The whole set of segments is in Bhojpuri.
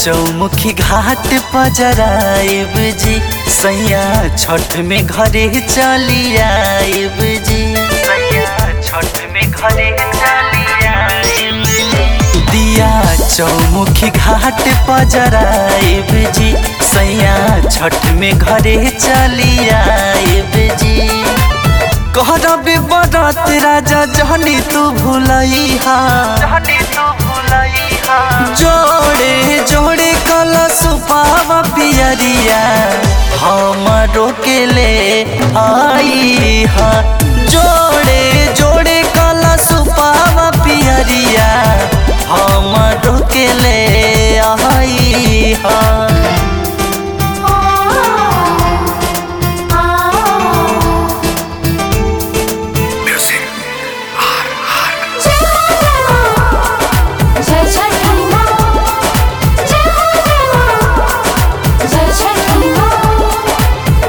चौमुखी घाट पजराइब जी सैया छठ में घरे चली आइब जी सैया छठ में घरे चली आइब जी दिया चौमुखी घाट पजराइब जी सैया छठ में घरे चली आइब जी कहरब बरत राजा जहनी तू भूलैहा जहनी तू भूलैहा जोड़े जोड़े कलश पावा पियरिया हमरो के ले आई हा जोड़े जोड़े कलश पावा पियरिया हमरो के ले आई हा जय छठी माँ जय हो जय माँ जय छठी माँ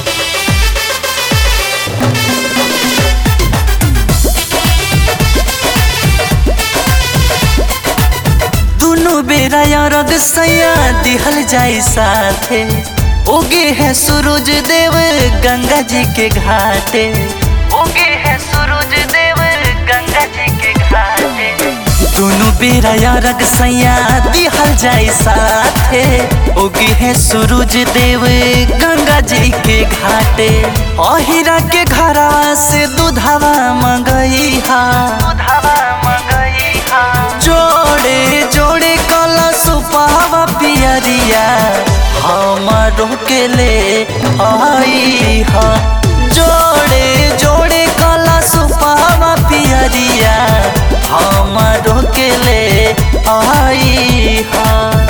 दुनु बेरा अरग सैया दिहल जाई साथे उगे है सूरज देव गंगा जी के घाटे उगे है सूरज देव गंगा जी के घाटे दुनु बेरा अरग सैया दिहल जाई साथे उगे है सूरज देव गंगा जी के घाटे अहिरा के घरा से दूधवा मंगई हा दूधवा मंगई हा जोड़े जोड़े कलश पावा पियरिया हमरो के ले आई हा जोड़े जोड़े कलश पावा पियरिया हमरो के ले आई हा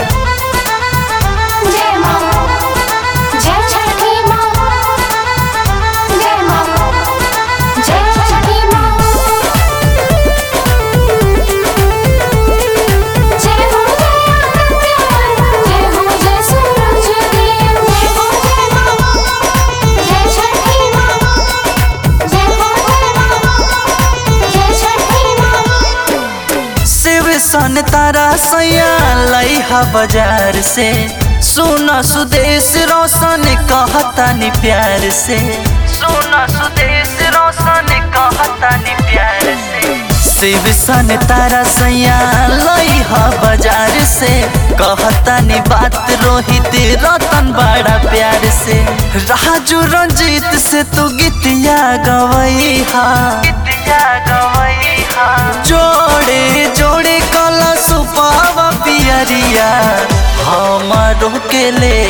जय माँ जय छठी माँ जय माँ जय छठी माँ जय हो जय आदित्य जय हो जय सूरज देव जय हो जय माँ जय छठी माँ जय हो जय माँ जय छठी माँ शिव सन तारा सैया लैहा बाजार से सोना सुदेश रोशन कहता नि प्यार से सोना सुदेश रोशन कहता नि प्यार से शिव सन तारा सैया लैहा बाजार से कहता नि बात रोहित रतन बड़ा प्यार से राजू रंजीत से तू गीतिया गवई हा गीतिया गवई हा जोड़े जोड़े कलश पावा पियरिया हमरो के ले